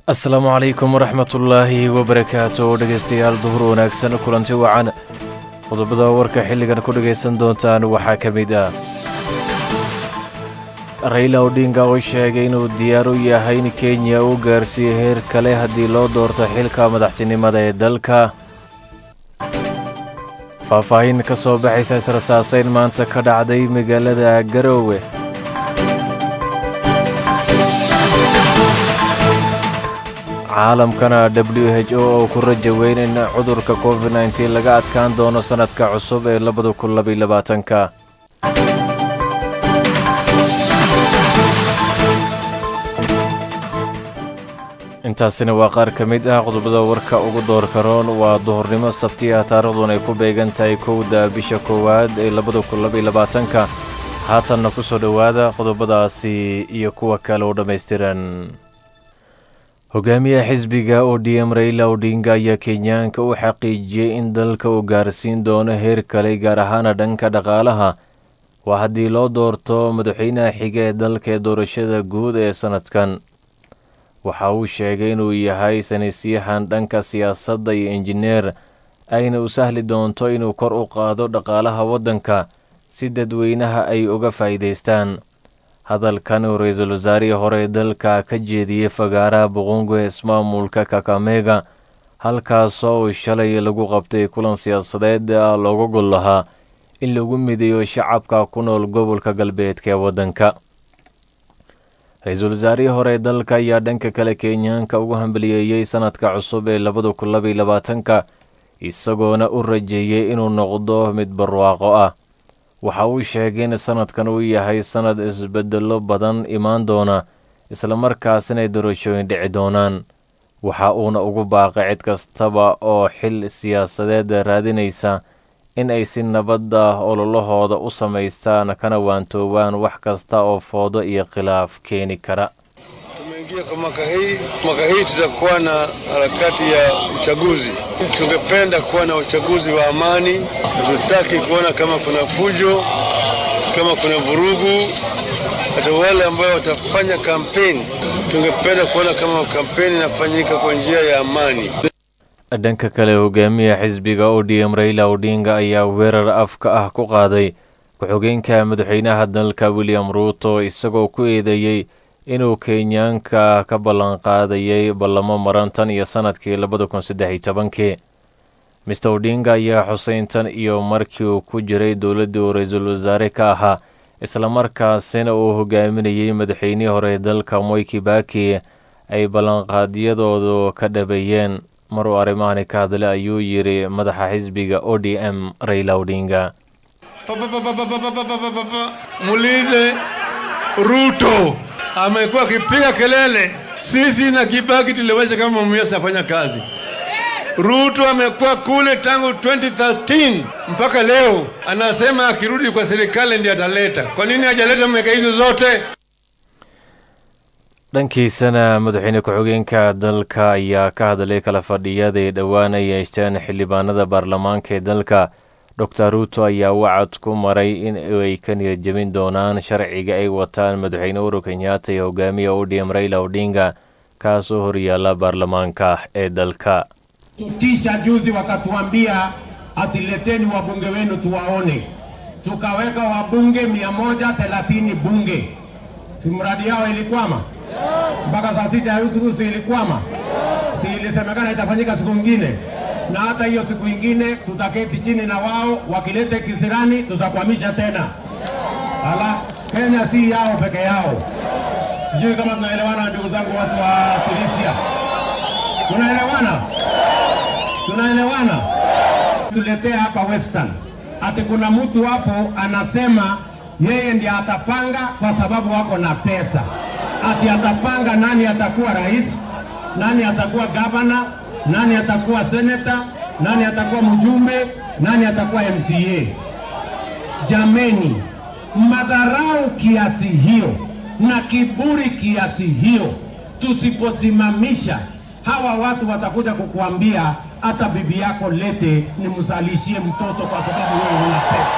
asalaamu calaykum waraxmatullaahi wabarakaatu dhegaystayaal duhur wanaagsan kulanti wacan qodobada warka xilligan ku dhegaysan doontaan waxaa ka mid ah rayla odhinga oo sheegay inuu diyaar u yahay in kenya uu gaarsiiyo heer kale haddii loo doorto xilka madaxtinimada ee dalka faahfaahin ka soo baxaysa israsaasayn maanta ka dhacday magaalada garoowe caalamkana w h o oo ku raja weyn in cudurka covid nteen laga adkaan doono sannadka cusub ee labada kun labayolabaatanka intaasina waa qaar ka mid ah qodobada warka ugu doorka roon waa duhurnimo sabti ah taariikhdun ay ku beegan tahay kowda bisha koowaad ee labada kun labayolabaatanka haatanna ku soo dhowaada qodobadaasi iyo kuwa kale oo dhammaystiran hogaamiyaha xisbiga o d m rayla odhinga ayaa kenyaanka u xaqiijiyey in dalka uu gaarsiin doono heer kale gaar ahaana dhanka dhaqaalaha waa haddii loo doorto madaxweynaha xiga ee dalka ee doorashada guud ee sannadkan waxa uu sheegay inuu yahay sanisyahan dhanka siyaasadda iyo injineer ayna u sahli doonto inuu kor u qaado dhaqaalaha waddanka si dadweynaha ay uga faa'iidaystaan hadalkan uu ra-iisul wasaarihii hore dalka ka jeediyey fagaaraha boqongo ee ismaamulka kakamega halkaasoo uu shalay lagu qabtay kulan siyaasadeed looga gol lahaa in lagu mideeyo shacabka ku nool gobolka galbeedka ee waddanka ra-iisul wasaarihii hore ee dalka ayaa dhanka kale kenyaanka ugu hambaliyeeyey sannadka cusub ee labada kun labayolabaatanka isagoona u rajeeyey inuu noqdo mid barwaaqo ah waxa uu sheegay in sannadkan uu yahay sannad isbeddello badan imaan doona islamarkaasina ay doorashooyin dhici doonaan waxa uuna ugu baaqay cid kastaba oo xil siyaasadeed raadinaysa in ay si nabadda ololahooda u samaystaan kana waantoobaan wax kasta oo foodo iyo khilaaf keeni kara Tumeingia kwa mwaka hii. Mwaka hii tutakuwa na harakati ya uchaguzi. Tungependa kuwa na uchaguzi wa amani. Hatutaki kuona kama kuna fujo, kama kuna vurugu. Hata wale ambao watafanya kampeni, tungependa kuona kama kampeni inafanyika kwa njia ya amani. dhanka kale hogaamiya xisbiga o d m rayla odhinga ayaa weerar afka ah ku qaaday ku-xogeenka madaxweynaha dalka william ruuto isagoo ku eedeeyey inuu kenyaanka ka ballanqaadayay ballamo maran tan iyo sannadkii labada kun saddex iyo tobankii mister odhinga ayaa xuseyntan iyo markii uu ku jiray dowladdii uu ra-iisul wasaare ka ahaa islamarkaasina uu hogaaminayey madaxweynihii hore dalka moy kibaki ay ballanqaadyadoodu ka dhabeeyeen mar uu arrimahani ka hadlay ayuu yidhi madaxa xisbiga o d m rayla odhinga Muulize Ruto amekuwa akipiga kelele, sisi na Kibaki tuliwacha kama Mumias afanya kazi. Ruto amekuwa kule tangu 2013 mpaka leo, anasema akirudi kwa serikali ndiye ataleta. Kwa nini hajaleta miaka hizo zote? dhankiisana madaxweyne ku-xigeenka dalka ayaa ka hadlay kala fadhiyaday dhowaan ay yeeshteen xildhibaanada baarlamaanka ee dalka doctor ruuto ayaa wacad ku maray in ay ka niyadjebin doonaan sharciga ay wataan madaxweyne uhuru kenyaata iyo hogaamiya o d m rayla odhinga kaasoo horyaala baarlamaanka ee dalka tutisha juzi wakatuambia atileteni wabunge wenu tuwaone, tukaweka wabunge mia moja thelathini bunge, si mradi yao ilikwama mpaka saa sita ya usiku, si ilikwama? Si ilisemekana itafanyika siku ingine, na hata hiyo siku ingine tutaketi chini na wao, wakilete kisirani tutakwamisha tena. Ala, Kenya si yao peke yao. Sijui kama tunaelewana, ndugu zangu, watu wa Tunisia, tunaelewana? tunaelewana? Tuletea hapa Western, ati kuna mtu hapo anasema yeye ndiye atapanga kwa sababu wako na pesa, ati atapanga nani atakuwa rais, nani atakuwa gavana, nani atakuwa seneta, nani atakuwa mjumbe, nani atakuwa MCA. Jameni, madharau kiasi hiyo na kiburi kiasi hiyo, tusiposimamisha hawa watu watakuja kukuambia hata bibi yako lete nimzalishie mtoto kwa sababu wewe huna pesa.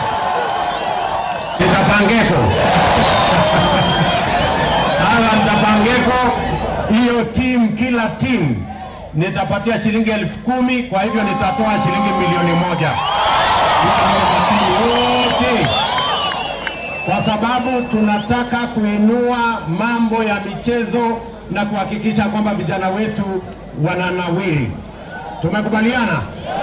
Nitapangeko hawa mtapangeko hiyo timu, kila timu nitapatia shilingi elfu kumi. Kwa hivyo nitatoa shilingi milioni moja wote, kwa sababu tunataka kuinua mambo ya michezo na kuhakikisha kwamba vijana wetu wananawiri. Tumekubaliana?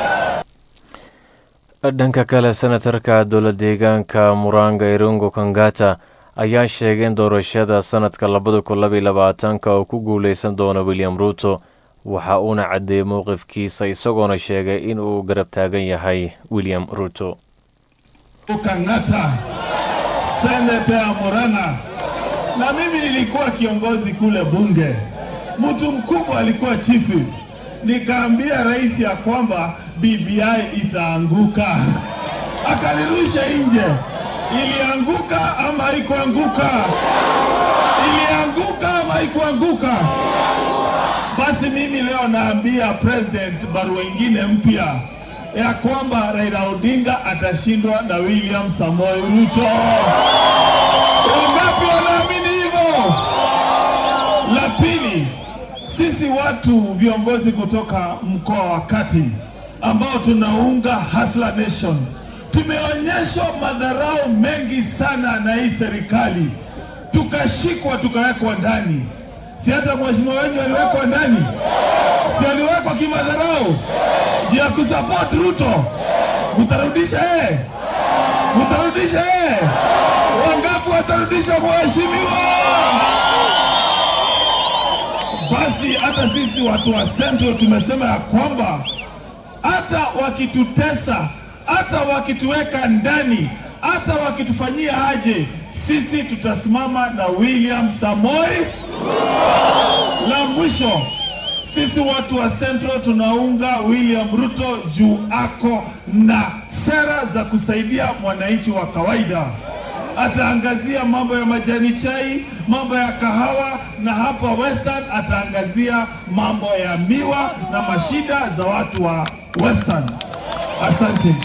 dhanka kale senatarka dowla deegaanka muranga irungo kangata ayaa sheegay in doorashada sanadka labada kun labaiy labaatanka uu ku guuleysan doono william ruuto waxa uuna caddeeyey mowqifkiisa isagoona sheegay in uu garab taagan yahay william ruuto Kang'ata, seneta ya Murang'a, na mimi nilikuwa kiongozi kule bunge, mtu mkubwa alikuwa chifu. Nikaambia rais ya kwamba BBI itaanguka, akanirusha nje. Ilianguka ama haikuanguka? Ilianguka ama haikuanguka? Basi mimi leo naambia president barua ingine mpya ya kwamba Raila Odinga atashindwa na William Samoei Ruto. Wangapi wanaamini hivyo? La pili, sisi watu viongozi kutoka mkoa wa Kati ambao tunaunga Hustler Nation tumeonyeshwa madharau mengi sana na hii serikali, tukashikwa tukawekwa ndani. Si hata mheshimiwa wenyu aliwekwa ndani, si aliwekwa kimadharau juu ya kusupport Ruto. Mtarudisha yeye, mtarudisha yeye. Wangapi watarudisha mheshimiwa? Basi hata sisi watu wa Central tumesema ya kwamba hata wakitutesa, hata wakituweka ndani, hata wakitufanyia aje, sisi tutasimama na William Samoi. La mwisho, sisi watu wa Central tunaunga William Ruto juu ako na sera za kusaidia mwananchi wa kawaida. Ataangazia mambo ya majani chai, mambo ya kahawa, na hapa Western ataangazia mambo ya miwa na mashida za watu wa Western. Asante.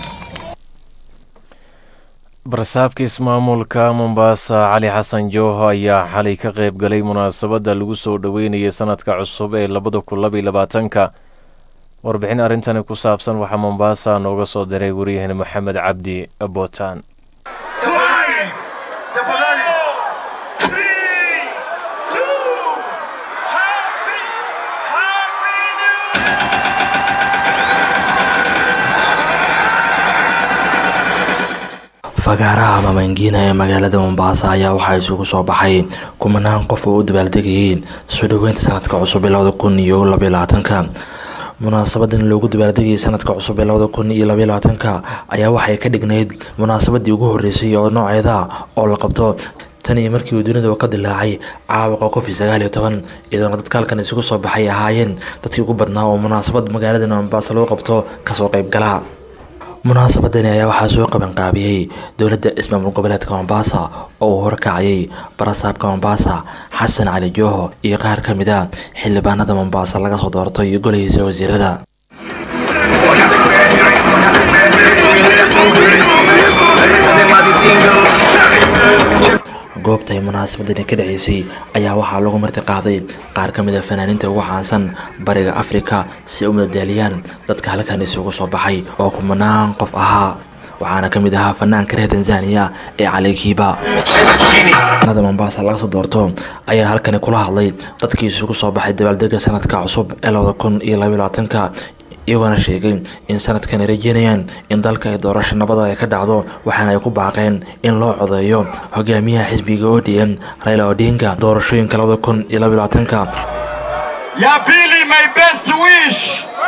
barsaabka ismaamulka mombaasa cali xasan jooho ayaa xalay ka qayb galay munaasabadda lagu soo dhoweynayay sanadka cusub ee labada kun labaiy labaatanka warbixin arrintani ku saabsan waxaa mombaasa nooga soo diray wariyaheen maxamed cabdi bootaan fagaaraha mamaangiina ee magaalada mombaasa ayaa waxaa isugu soo baxay kumanaan qof oo u dabaaldegayeen soo dhoweynta sanadka cusub ee labada kun iyo labaiy labaatanka munaasabadan loogu dabaaldegayay sanadka cusub ee labada kun iyo labaiy labaatanka ayaa waxay ka dhignayd munaasabadii ugu horreysay oo nooceeda oo la qabto tan iyo markii uu dunida ka dilaacay caabuqa covid sagaal iyo toban iyadoona dadka halkan isugu soo baxay ahaayeen dadkii ugu badnaa oo munaasabad magaalada mombaasa loo qabto kasoo qaybgala munaasabadani ayaa waxaa soo qabanqaabiyey dowladda ismaamul goboleedka mombaasa oo uu horkacayay barasaabka mombaasa xasan cali jooho iyo qaar ka mid a xildhibaanada mombaasa laga soo doorto iyo golahiisa wasiirada goobta ay munaasabadani ka dhaceysay ayaa waxaa lagu marti qaaday qaar ka mid a fanaaniinta ugu caansan bariga afrika si ay u madadaaliyaan dadka halkan isugu soo baxay oo kumanaan qof ahaa waxaana ka mid ahaa fanaanka reer tanzaniya ee calikiiba nada mombaasa laga soo doorto ayaa halkani kula hadlay dadkii isugu soo baxay dabaaldega sanadka cusub ee labada kun iyo labaiy labaatanka iyagoona sheegay in sanadkan ay rajeynayaan in dalka ay doorasho nabada ay ka dhacdo waxaana ay ku baaqeen in loo codeeyo hogaamiyaha xisbiga odm raila odinga doorashooyinka labada kun iyo labaiy labaatanka Ya pili, my best wish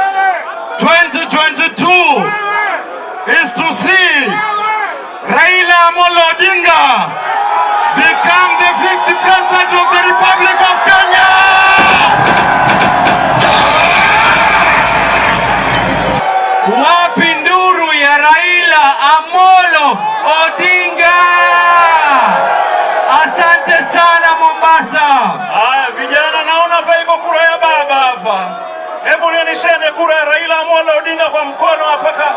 2022 is to see Raila Amolo Odinga become the 50th president of the Republic of Kenya. Wapi nduru ya Raila Amolo Odinga? Asante sana Mombasa. Haya vijana, naona hapa iko kura ya baba hapa. Hebu nionesheni kura ya Raila Amolo Odinga kwa mkono hapa. ka-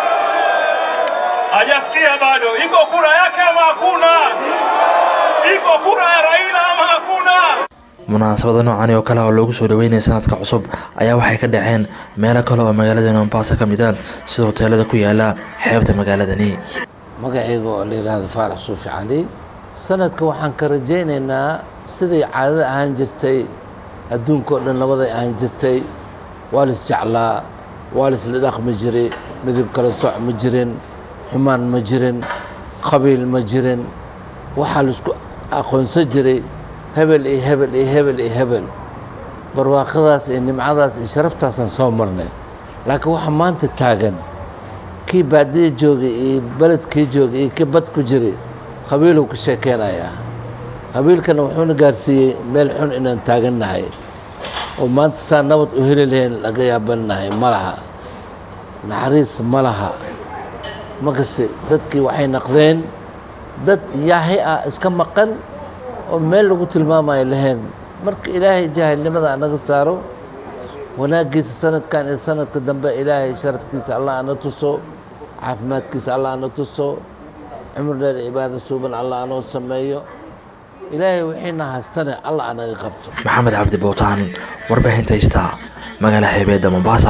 Hajasikia bado. Iko kura yake ama hakuna? Iko kura ya Raila ama hakuna? munaasabada noocani oo kale oo loogu soo dhaweynaya sanadka cusub ayaa waxay ka dhaceen meelo kale oo magaalada mombasa ka mid ah sida hoteelada ku yaala xeebta magaaladani magacayga oo la yidhaahdo faarax suufi cali sanadka waxaan ka rajaynaynaa siday caadada ahaan jirtay adduunka oo dhan nabaday ahaan jirtay waa lis jeclaa waa lisla dhaqmi jiray midib kala soc ma jirin xumaan ma jirin qabiil ma jirin waxaa laisku aqoonsan jiray hebel iyo hebel iyo hebel iyo hebel barwaaqadaas iyo nimcadaas iyo sharaftaasaan soo marnay laakiin waxaa maanta taagan kii baadiya joogay iyo beledkii joogay iyo kii bad ku jiray qabiiluu ka sheekeynayaa qabiilkana wuxuuna gaarsiiyey meel xun inaan taagannahay oo maanta saa nabad u heli lahayn laga yaabannahay ma laha naxariis ma laha makase dadkii waxay naqdeen dad yaahi ah iska maqan oo meel lagu tilmaamayo lahayn marka ilaahay jaahilnimada anaga saaro wanaaggiisa sanadkan iyo sanadka dambe ilaahay sharaftiisa allah ana tuso caafimaadkiisa allah ana tuso cumr dheer cibaado suuban allah anoo sameeyo ilaahay wixiina haystane allah anaga qabto maxamed cabdi bowtaan warbaahinta haystaa magaala xeebeedda mombasa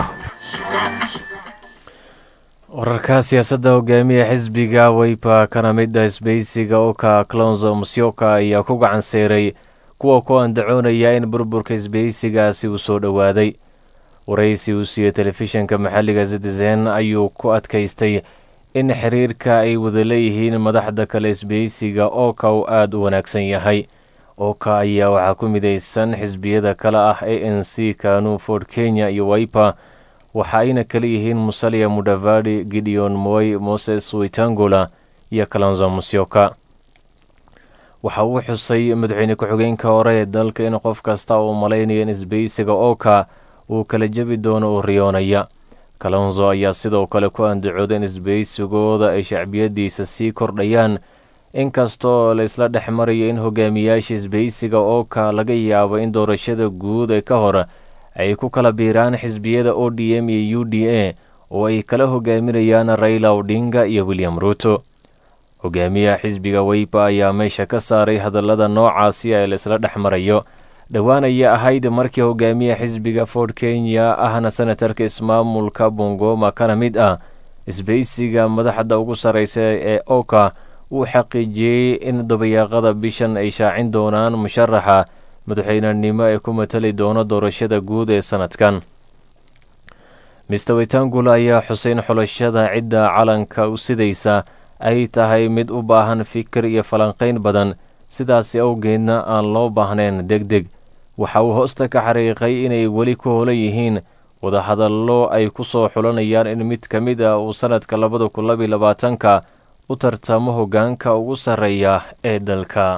wararka siyaasadda hogaamiya xisbiga weypa kana mid ah isbeysiga oka clonzo musyoka ayaa ku gacan seeray kuwa ku andacoonaya in burburka isbeysigaasi uu soo dhowaaday waraysi uu siiyey telefishinka maxalliga citizen ayuu ku adkaystay in xiriirka ay wada leeyihiin madaxda kale isbeysiga ooka uu aada u wanaagsan yahay ooka ayaa waxaa ku midaysan xisbiyada kale ah a n c kanu ford kenya iyo waipa waxa ayna kala yihiin musalia mudavadi gideon moy moses witangula iyo kalonzo musyoka waxa uu xusay madaxweyne ku-xigeenka hore ee dalka in qof kasta uu malaynaya in isbeysiga ooka uu kala jebi doono uu riyoonaya kalonzo ayaa sidoo kale ku andacooda in isbeysigooda ay shacbiyadiisa sii kordhayaan inkastoo la isla dhex marayo in hogaamiyaasha isbeysiga ooka laga yaabo in doorashada guud ee ka hor ay ku kala biiraan xisbiyada o d m iyo u d a oo ay kala hogaaminayaan raila odinga iyo william ruuto hogaamiyaha xisbiga weypa ayaa meesha ka saaray hadallada noocaasi ee la isla dhex marayo dhowaan ayaa ahayd markii hogaamiyaha xisbiga ford kenya ahna senatarka ismaamulka bongoma kana mid ah isbeysiga madaxda ugu sarreysa ee oka uu xaqiijiyey in dabayaaqada bishan ay shaacin doonaan musharaxa madaxweynenimo ee ku matali doono doorashada guud ee sanadkan mister wetangula ayaa xuseyn xulashada cidda calanka u sidaysa ay tahay mid u baahan fikir iyo falanqayn badan sidaasi awgeedna aan loo baahnayn deg deg waxa uu hoosta ka xariiqay inay weli ku holan yihiin wadahadallo ay ku soo xulanayaan in mid ka mid ah uu sannadka labada kun labiyo labaatanka u tartamo hoggaanka ugu sarreeya ee dalka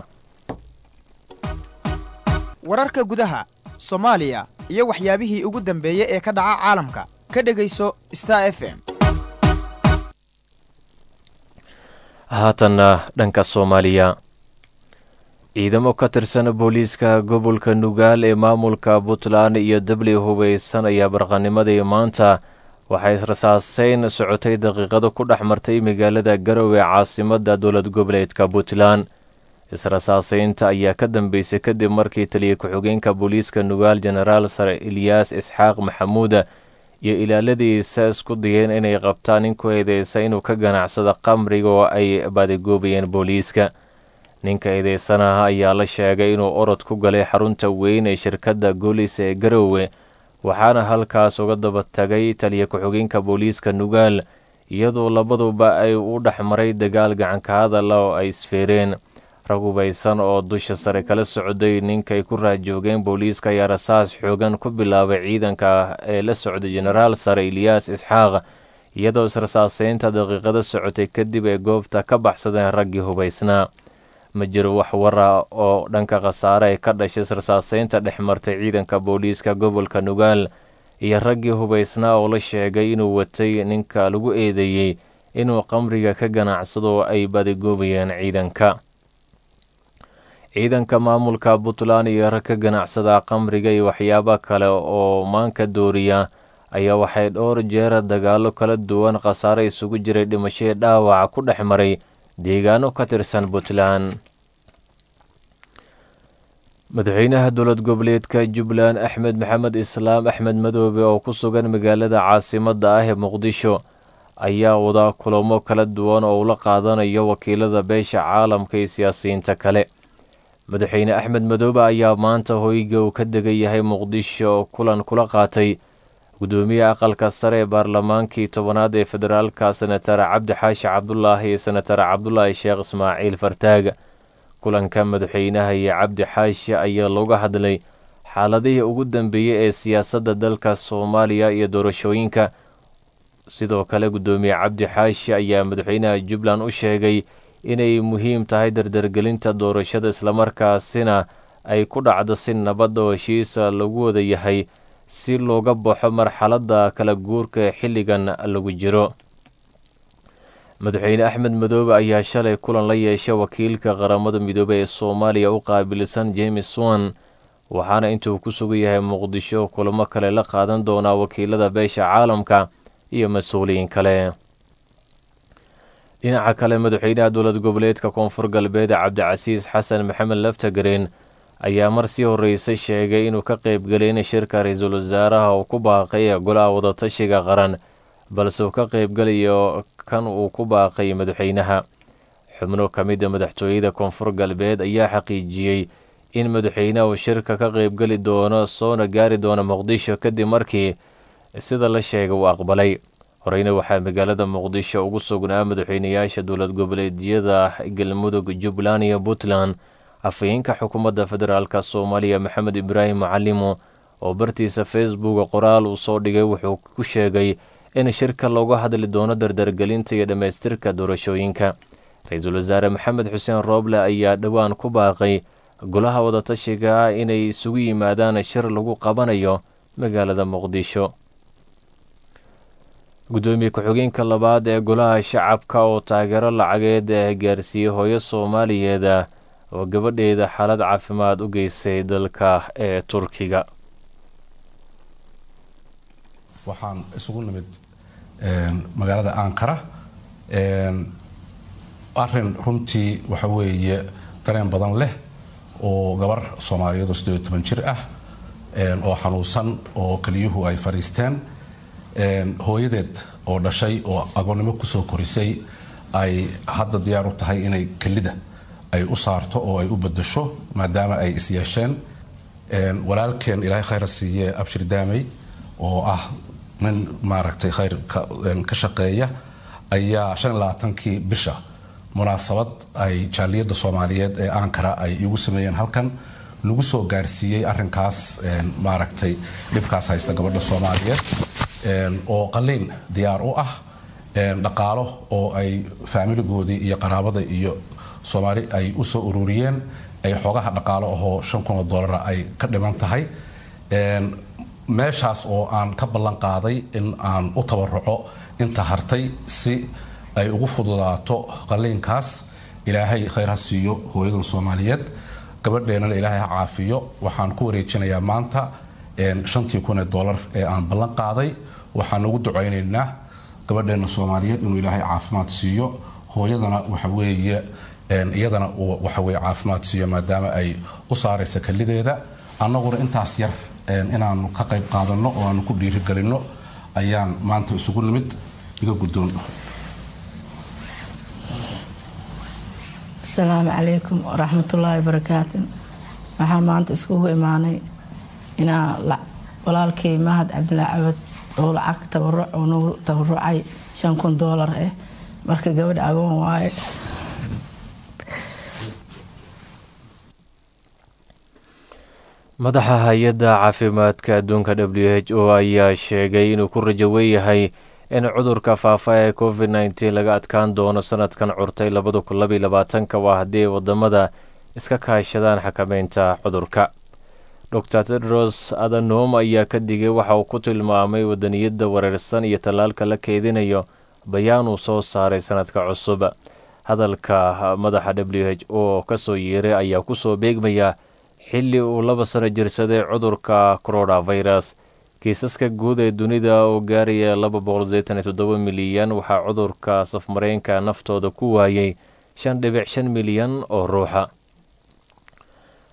wararka gudaha soomaaliya iyo waxyaabihii ugu dambeeyey ee ka dhaca caalamka ka dhegayso star f m haatanna dhanka soomaaliya ciidamo ka tirsan booliiska gobolka nugaal ee maamulka puntland iyo dabli hubeysan ayaa barqanimadii maanta waxay rasaaseyn socotay daqiiqado ku dhex martay magaalada garowe caasimadda dowlad goboleedka puntland israsaaseynta ayaa ka dambeysay kadib markii taliya ku-xigeenka booliiska nugaal jenaraal sare ilyaas isxaaq maxamuuda iyo ilaaladiisa isku dayeen inay qabtaan nin ku eedeysa inuu ka ganacsado qamriga oo ay badigoobayeen booliiska ninka eedeysanaha ayaa la sheegay inuu orod ku galay xarunta weyn ee shirkadda goolis ee garowe waxaana halkaas uga daba tagay taliya ku-xigeenka booliiska nugaal iyadoo labaduba ay u dhex maray dagaal gacanka hadala oo ay isfeereen rag hubaysan oo dusha sare kala socday ninkay ku raajoogeen booliiska ayaa rasaas xoogan ku bilaabay ciidanka ee la socday jenaraal sare ilyaas isxaaq iyadoo israsaaseynta daqiiqada socotay kadib ay goobta ka baxsadeen raggii hubaysnaa ma jiro wax wara oo dhanka khasaare ay ka dhashay israsaaseynta dhex martay ciidanka booliiska gobolka nugaal iyo raggii hubaysnaa oo la sheegay inuu watay ninka lagu eedeeyey inuu qamriga ka ganacsado ay badigoobayeen ciidanka ciidanka maamulka puntland iyo rag ka ganacsada qamriga iyo waxyaabo kale oo maanka dooriya ayaa waxay dhowr jeera dagaallo kala duwan khasaare isugu jiray dhimashadii dhaawaca ku dhex maray deegaano ka tirsan puntland madaxweynaha dowlad goboleedka jubbaland axmed maxamed islaam axmed madoobe oo ku sugan magaalada caasimadda ah ee muqdisho ayaa wada kulamo kala duwan oo ula qaadanayo wakiilada beesha caalamka iyo siyaasiyiinta kale madaxweyne axmed madoobe ayaa maanta hoyga uu ka degan yahay muqdisho kulan kula qaatay gudoomiyaha aqalka sare ee baarlamaankii tobanaad ee federaalka senatar cabdi xaashi cabdulaahi iyo senatar cabdulaahi sheekh ismaaciil fartaag kulanka madaxweynaha iyo cabdi xaashi ayaa looga hadlay xaaladihii ugu dambeeyey ee siyaasadda dalka soomaaliya iyo doorashooyinka sidoo kale gudoomiye cabdi xaashi ayaa madaxweynaha jubbaland u sheegay inay muhiim tahay dardargelinta doorashada islamarkaasina ay ku dhacdo si nabad oo heshiisa lagu wada yahay si looga baxo marxaladda kala guurka ee xilligan lagu jiro madaxweyne axmed madoobe ayaa shalay kulan la yeeshay wakiilka qaramada midoobey ee soomaaliya u qaabilsan james wan waxaana intuu ku sugan yahay muqdisho kulamo kale la qaadan doonaa wakiilada beesha caalamka iyo mas-uuliyiin kale dhinaca kale madaxweynaha dowlad goboleedka koonfur galbeed cabdicasiis xasan maxamed laftagareen ayaa mar sii horreysay sheegay inuu ka qaybgelin shirka ra-iisul wasaaraha uu ku baaqay ee golaha wadatashiga qaran balse uu ka qaybgelayo kan uu ku baaqay madaxweynaha xubno ka mida madaxtooyada koonfur galbeed ayaa xaqiijiyey in madaxweynaha uu shirka ka qaybgeli doono soona gaari doono muqdisho kadib markii sida la sheegay uu aqbalay horeyna waxaa magaalada muqdisho ugu sugnaa madaxweynayaasha dowlad goboleedyada galmudug jubbaland iyo puntland afhayeenka xukuumadda federaalk soomaaliya maxamed ibraahim macalimo oo bartiisa facebook qoraal uu soo dhigay wuxuu ku sheegay in shirka looga hadli doono dardargelinta iyo dhammaystirka doorashooyinka ra-iisul wasaare maxamed xuseen rooble ayaa dhowaan ku baaqay golaha wadatashiga inay isugu yimaadaan shir lagu qabanayo magaalada muqdisho gudoomiye ku-xigeenka labaad ee golaha shacabka oo taageero lacageed ee gaarsiiyey hooyo soomaaliyeed oo gabadheeda xaalad caafimaad u geysay dalka ee turkiga waxaan isugu nimid magaalada ankara arin runtii waxa weeye dareen badan leh oo gabar soomaaliyeed oo sideed toban jir ah oo xanuunsan oo keliyuhu ay fadhiisteen hooyadeed oo dhashay oo agoonnimo kusoo korisay ay hadda diyaar u tahay inay kelida ay u saarto oo ay u bedasho maadaama ay is yeesheen walaalkeen ilaahay khayra siiye abshir daamey oo ah nin maaragtay khayr ka shaqeeya ayaa shan iyo labaatankii bisha munaasabad ay jaaliyadda soomaaliyeed ee ankara ay igu sameeyeen halkan lagu soo gaarsiiyey arinkaas maaragtay dhibkaas haysta gabadha soomaaliyeed oo qaliin diyaar u ah dhaqaalo oo ay faamiligoodii iyo qaraabada iyo soomaali ay usoo ururiyeen ay xoogaha dhaqaalo ahoo shan kun oo doolara ay ka dhiman tahay meeshaas oo aan ka ballan qaaday in aan u tabaruco inta hartay si ay ugu fududaato qaliinkaas ilaahay khayr ha siiyo hooyadan soomaaliyeed gabadheennana ilaahay ha caafiyo waxaan ku wareejinayaa maanta shantii kun ee doolar ee aan ballan qaaday waxaan ugu ducaynaynaa gabadheena soomaaliyeed inuu ilaahay caafimaad siiyo hooyadana waxa weeye iyadana uu waxaweye caafimaad siiyo maadaama ay u saaraysa kelideeda annaguna intaas yar inaanu ka qayb qaadanno oo aanu ku dhiirigelinno ayaan maanta isugu nimid iga guddoon asalaamu calaykum waraxmatullaahi wabarakaatu waxaan maanta iskugu imaanay inaa walaalkay mahad cabdilaa cabad oo lacag tabaruc oo nagu tabarucay shan kun doolar ah marka gabadha agoon waaye madaxa hay-adda caafimaadka adduunka w h o ayaa sheegay inuu ku rajo weeyahay in cudurka faafa ee covid nneteen laga adkaan doono sanadkan curtay labada kun labaiy labaatanka waa haddii ay wadamada iska kaashadaan xakameynta cudurka dor tedros adanom ayaa ka digay waxa uu ku tilmaamay wadaniyadda wareersan iyo tallaalka la keedinayo bayaan uu soo saaray sanadka cusub hadalka madaxa w h o kasoo yeeray ayaa kusoo beegmaya xilli uu laba sano jirsaday cudurka coronavirus kiisaska guud ee dunida oo gaaraya laba boqol sideetan iyo toddoba milyan waxaa cudurka safmareenka naftooda ku waayay shan dhibic shan milyan oo ruuxa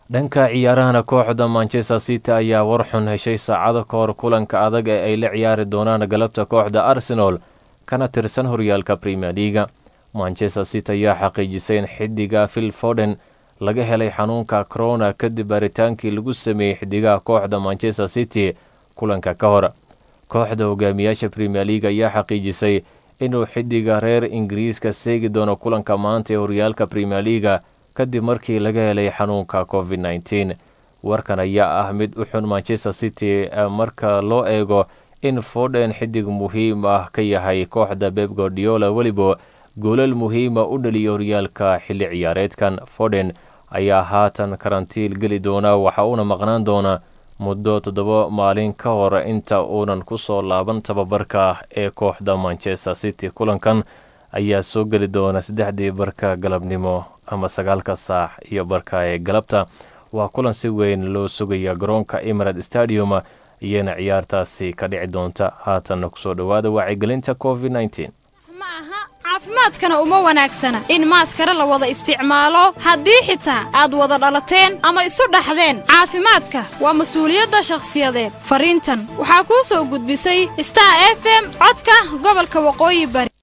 dhanka ciyaarahana kooxda manchester city ayaa war xun heshay saacado ka hor kulanka adag ee ay la ciyaari doonaan galabta kooxda arsenal kana tirsan horyaalka premier leaga manchester city ayaa xaqiijisay in xidiga phil foden laga helay xanuunka corona kadib baaritaankii lagu sameeyey xidigaha kooxda manchester city kulanka ka hor kooxda hogaamiyaasha premier league ayaa xaqiijisay inuu xidiga reer ingiriiska seegi doono kulanka maanta ee horyaalka premier leaga kadib markii laga helay xanuunka covid nneteen warkan ayaa ah mid u xun manchester city marka loo eego in foden xidig muhiim ah ka yahay kooxda beb gordiola weliba goolal muhiima u dhaliya horyaalka xilli ciyaareedkan foden ayaa haatan karantiil geli doona waxa uuna maqnaan doona muddo toddoba maalin ka hor inta uunan ku soo laaban tababarka ee kooxda manchester city kulankan ayaa soo geli doona saddexdii barka galabnimo ama sagaalka saac iyo barka ee galabta waa kulan si weyn loo sugaya garoonka emirate stadium iyana ciyaartaasi ka dhici doonta haatanna kusoo dhowaada wacyigelinta covid nneteen caafimaadkana uma wanaagsana in maaskare la wada isticmaalo haddii xitaa aad wada dhalateen ama isu dhaxdeen caafimaadka waa mas-uuliyadda shakhsiyadeed fariintan waxaa kuu soo gudbisay star f m codka gobolka waqooyi bari